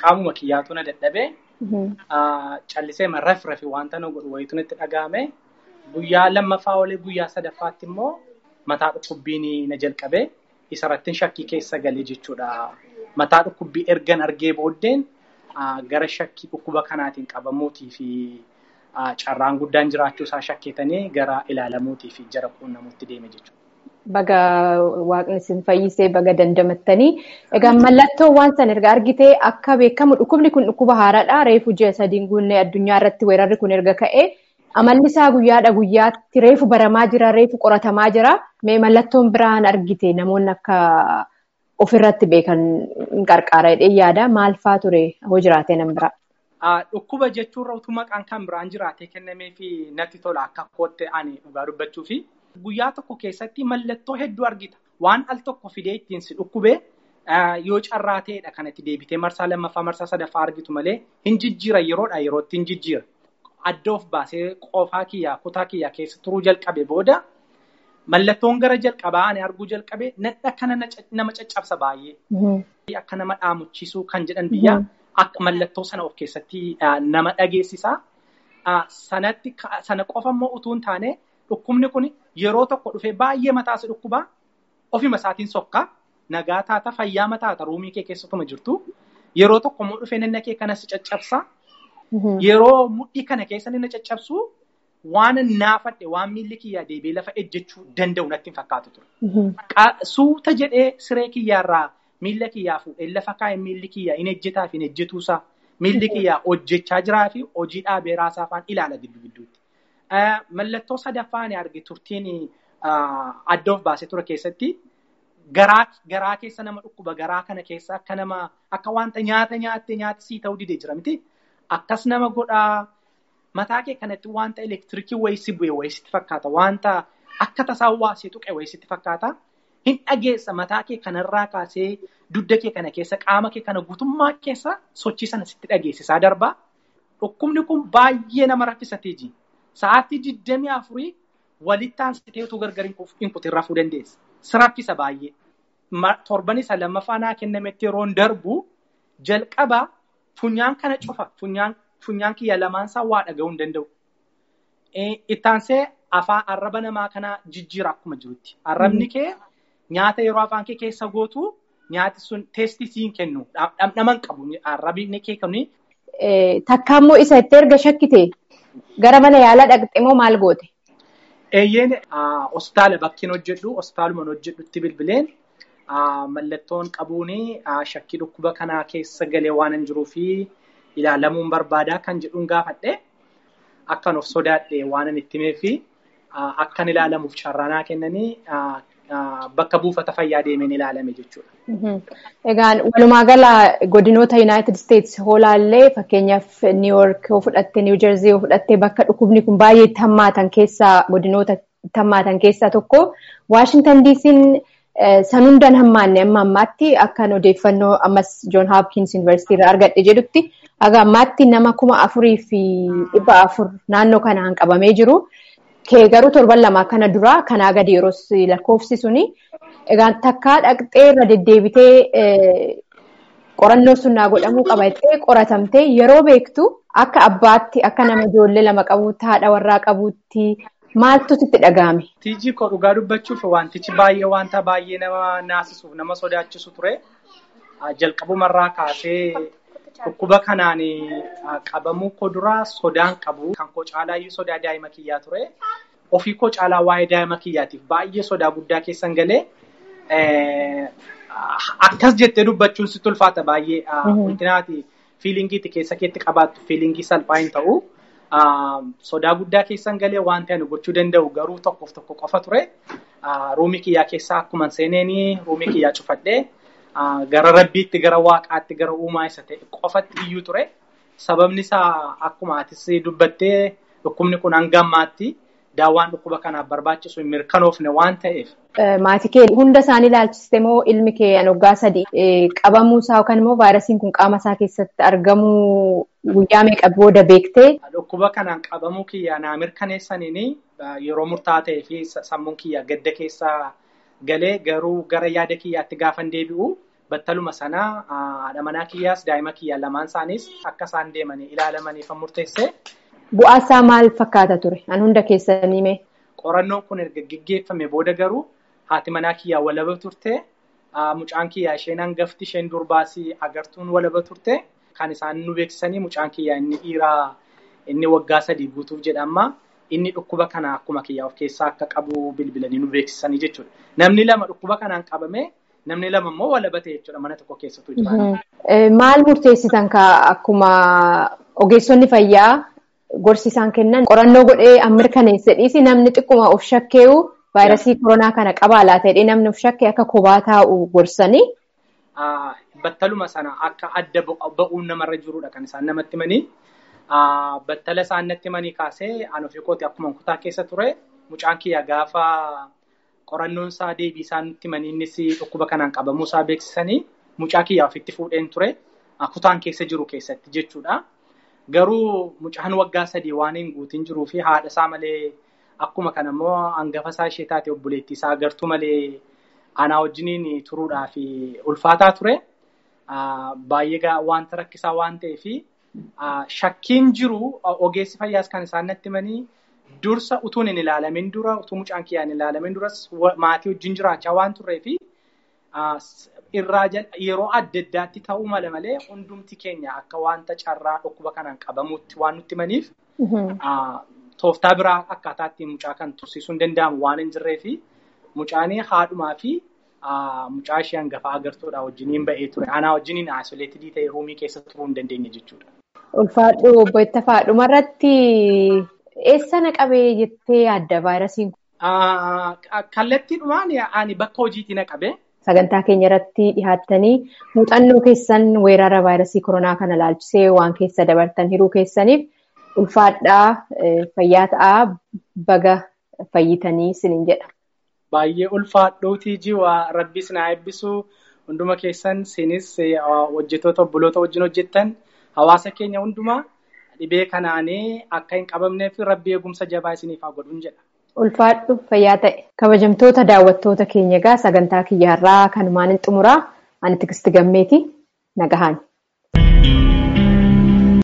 qaamuma kiyyaatu na dadhabee callisee raf rafi wanta na godhu wayitu itti dhagahame guyyaa lammaffaa olee guyyaa sadaffaatti immoo mataa dhukkubbiin na jalqabee isarrattiin shakkii keessa galee jechuudha. Mataa dhukkubbii ergan argee booddeen gara shakkii dhukkuba kanaatiin qabamuutii fi carraan guddaan jiraachuu isaa shakkeetanii gara ilaalamuutii fi jara quunnamuutti deeme jechuudha. Baga waaqni isin fayyisee baga dandamattanii. Egaa mallattoo waan san erga argitee akka beekamu dhukkubni kun dhukkuba haaraadha. Reefu ji'a sadiin guunnee addunyaa irratti weerarri kun erga ka'ee amalli isaa guyyaadha guyyaatti reefu baramaa jira reefu qoratamaa jira. Mee mallattoon biraan argite namoonni akka ofirratti beekan qarqaara jedhee yaada. Maal fa'aa ture hoo jiraatee nan biraa? Dhukkuba jechuurra utuu maqaan kan biraan jiraatee kennamee fi natti tola akka kootte ani dhugaa dubbachuu fi guyyaa tokko keessatti mallattoo hedduu argita. Waan al tokko fidee ittiin si dhukkubee yoo carraa ta'edha kan itti deebitee marsaa lammaffaa marsaa sadaffaa argitu malee hin jijjiira yeroodha yerootti hin jijjiira. Adda of baasee qofaa kiyyaa kutaa kiyyaa keessa turuu jalqabe booda mallattoon gara jalqabaa ani arguu jalqabe nadha kana nama caccabsa baay'ee. Akka nama dhaamuchiisuu kan jedhan biyya akka mallattoo sana of keessatti nama dhageessisa. Sanatti sana qofa immoo utuu hin taane dhukkubni kun yeroo tokko dhufee baay'ee mataasi dhukkubaa ofima isaatiin sokka nagaa taata fayyaa mataata ruumii kee keessatuma jirtu yeroo tokko immoo dhufee nanna kee kana si caccabsa. Yeroo mudhii kana keessa inni caccabsu waan naafadhe waan miilli kiyyaa deebi'ee lafa ejjechuu danda'u natti hin fakkaatu ture. Suuta jedhee siree kiyyaarraa miilla kiyyaa fuudhee lafa kaa'e miilli kiyyaa hin ejjetaa fi hin ejjetuusaa miilli kiyyaa hojjechaa jiraa fi hojii dhaabee raasaa afaan ilaala gidduu gidduutti. Mallattoo sadaffaa ani arge turtiin adda of baasee ture keessatti garaa keessa nama dhukkuba garaa kana keessa akka nama akka wanta nyaata nyaatte nyaati sii ta'uu didee jira miti. Akkas nama godhaa mataa kee kanatti wanta elektiriikii wayii si bu'e wayii sitti fakkaata. Wanta akka tasaa waasee tuqe wayii sitti fakkaata. Hin dhageessa mataa kee kanarraa kaasee dugda kee kana keessa qaama kee kana guutummaa keessa sochii sana sitti dhageessisaa darbaa. Dhukkubni kun baay'ee nama raffisatee jira. Sa'aatii digdamii afurii walitti aansitee utuu gargar hin kutin rafuu dandeessa. Si raffisa baay'ee. Torban isa lammaffaa naa kennametti yeroon darbu jalqaba funyaan kana cufa. Funyaan kiyya lamaansaa waa dhaga'uu hin danda'u. Ittaansee afaan arraba namaa kana jijjiira akkuma jirutti. Arrabni kee nyaata yeroo afaan kee keessa gootu nyaati sun teestii siin kennu. Dhamdhama hin qabu. Arrabni kee kuni. Takka immoo isa itti erga shakkite gara mana yaalaa dhaqxe moo maal goote? Eeyyeen hospitaala bakkiin hojjedhu hospitaalumaan hojjedhutti bilbileen mallattoon qabuun shakkii dhukkuba kanaa keessa galee waan hin jiruu fi ilaalamuun barbaadaa kan jedhuun gaafadhe akkan of sodaadhe waan hin itti himeef akkan ilaalamuuf carraanaa kennanii bakka buufata fayyaa deemeen ilaalame jechuudha. Egaan walumaa gala godinoota United States hoolaallee fakkeenyaaf New York yoo fudhatte New Jersey yoo fudhatte bakka dhukkubni kun baay'ee itti hammaatan keessaa godinoota itti hammaatan keessaa tokko Washington DC'n san hundaan hammaanne amma ammaatti akkan odeeffannoo ammas John Hopkins University irraa argadhe jedhutti haga ammaatti nama kuma afurii fi dhibba afur naannoo kanaan qabamee jiru. Kee garuu torban lama kana duraa kanaa gadi yeroo lakkoofsi suni egaan takkaa dhaqxee irra deddeebitee qorannoo sunnaa godhamuu qaba jettee qoratamtee yeroo beektu akka abbaatti akka nama ijoollee lama qabuutti haadha warraa qabuutti maaltu sitti dhaga'ame? Tiijii koo dhugaa dubbachuuf wantichi baay'ee wanta baay'ee nama naasisuuf nama sodaachisu ture. Jalqabumarraa kaasee dhukkuba kanaan qabamuu koo duraa sodaan qabu. Kan koo caalaa iyyuu sodaa daa'ima kiyyaa ture. Ofii koo caalaa waa'ee daa'ima kiyyaatiif baay'ee sodaa guddaa keessan galee akkas jettee dubbachuun sitti ulfaata baay'ee. Wantinaati fiilingiitti keessa keetti qabaattu fiilingii salphaa hin ta'u. Sodaa guddaa keessan galee wanti ani gochuu danda'u garuu tokkoof tokko qofa ture. Ruumii kiyyaa keessaa akkuma seeneenii ruumii kiyyaa cufadhee gara rabbiitti gara waaqaatti gara uumaa isa ta'e qofatti iyyuu ture. Sababni isaa akkuma atis dubbattee dhukkubni kun hanga ammaatti daawwaan dhukkuba kanaaf barbaachisu hin mirkanoofne waan ta'eef. Maatii kee hunda isaanii ilaalchiste moo ilmi kee waggaa sadii qabamuu isaa yookaan immoo vaayirasiin kun qaama isaa keessatti argamuu guyyaa meeqa booda beektee? Dhukkuba kanaan qabamuu kiyya naa mirkaneessaniin yeroo murtaa'aa ta'ee fi sammuun kiyya gadda keessaa galee garuu gara yaada kiyyaatti gaafan deebi'u battaluma sanaa haadha manaa kiyyaas daa'ima kiyyaa lamaan isaaniis akka isaan deemanii ilaalamaniif murteesse. Bu'aa isaa maal fakkaata ture? An hunda keessanii mee? Qorannoon kun erga gaggeeffame booda garuu haati manaa kiyyaa walaba turte. Mucaan kiyyaa isheen hangafti isheen durbaasii agartuun walaba turte. Kan isaan nu beeksisanii mucaan kiyyaa inni dhiiraa inni waggaa sadii guutuuf jedhama. Inni dhukkuba kana akkuma kiyyaa of keessaa akka qabu bilbilanii nu beeksisanii jechuudha. Namni lama dhukkuba kanaan qabame namni lama immoo walaba ta'e jechuudha mana tokko keessattuu jiraatan. Maal murteessitan akkuma ogeessonni fayyaa gorsi isaan kennan qorannoo godhee an mirkaneesse dhiisi namni xiqquma of shakkeewu vaayirasii koronaa kana qabaa laata jedhee namni of shakkee akka kophaa taa'u gorsanii. Battaluma sana akka adda ba'uun namarra jirudha kan isaan namatti himanii. Battala isaan natti himanii kaasee an ofii kooti akkuma kutaa keessa ture mucaan kiyya gaafa qorannoon isaa deebii isaan nutti himanii innis dhukkuba kanaan qabamuu isaa beeksisanii mucaa kiyyaa ofitti fuudheen ture kutaan keessa jiru keessatti jechuudha. Garuu mucaan waggaa sadii waan hin guutin jiruu fi haadha isaa malee akkuma kana immoo hangafa isaa ishee taate obboleettii isaa agartuu malee anaa wajjiniin turuudhaaf ulfaataa ture. Baay'ee wanta rakkisaa waan ta'eef shakkiin jiru ogeessi fayyaas kan isaan natti himanii dursa utuun hin ilaalamin dura utuu mucaan kiyyaa hin ilaalamin duras maatii wajjin jiraachaa waan turreef irraa yeroo adda addaatti ta'uu mala malee hundumti keenya akka wanta carraa dhukkuba kanaan qabamuutti waan nutti himaniif tooftaa biraa akkaataa ittiin mucaa kan tursiisuu hin danda'amu waan hin jirreef mucaanii haadhumaa fi mucaa ishee hangafa agartuudha wajjiniin ba'ee ture. Anaa wajjiniin aasoleetidii ta'e ruumii keessa turuu hin dandeenye jechuudha. Ulfaadhu obbo Ittafaa dhumarratti eessa naqabee jettee yaadda vaayirasiin kun? Kallattiidhumaan ani bakka hojiitti naqabe. Sagantaa keenya irratti dhihaattanii muuxannoo keessan weerara vaayirasii koronaa kana ilaalchisee waan keessa dabartan hiruu keessaniif ulfaadhaa fayyaa ta'aa baga fayyitanii isiniin jedha. Baay'ee ulfaadhuutii jiwa rabbis na eebbisu hunduma keessan sinis hojjetoota obboloota wajjin hojjettan hawaasa keenya hundumaa dhibee kanaanii akka hin qabamneef rabbi eegumsa jabaa isiniif haa godhuun jedha. Ulfaadhu fayyaa ta'e kabajamtoota daawwattoota keenya egaa sagantaa kiyya har'aa kanumaan hin xumuraa ani tigisti gammeeti nagahaan.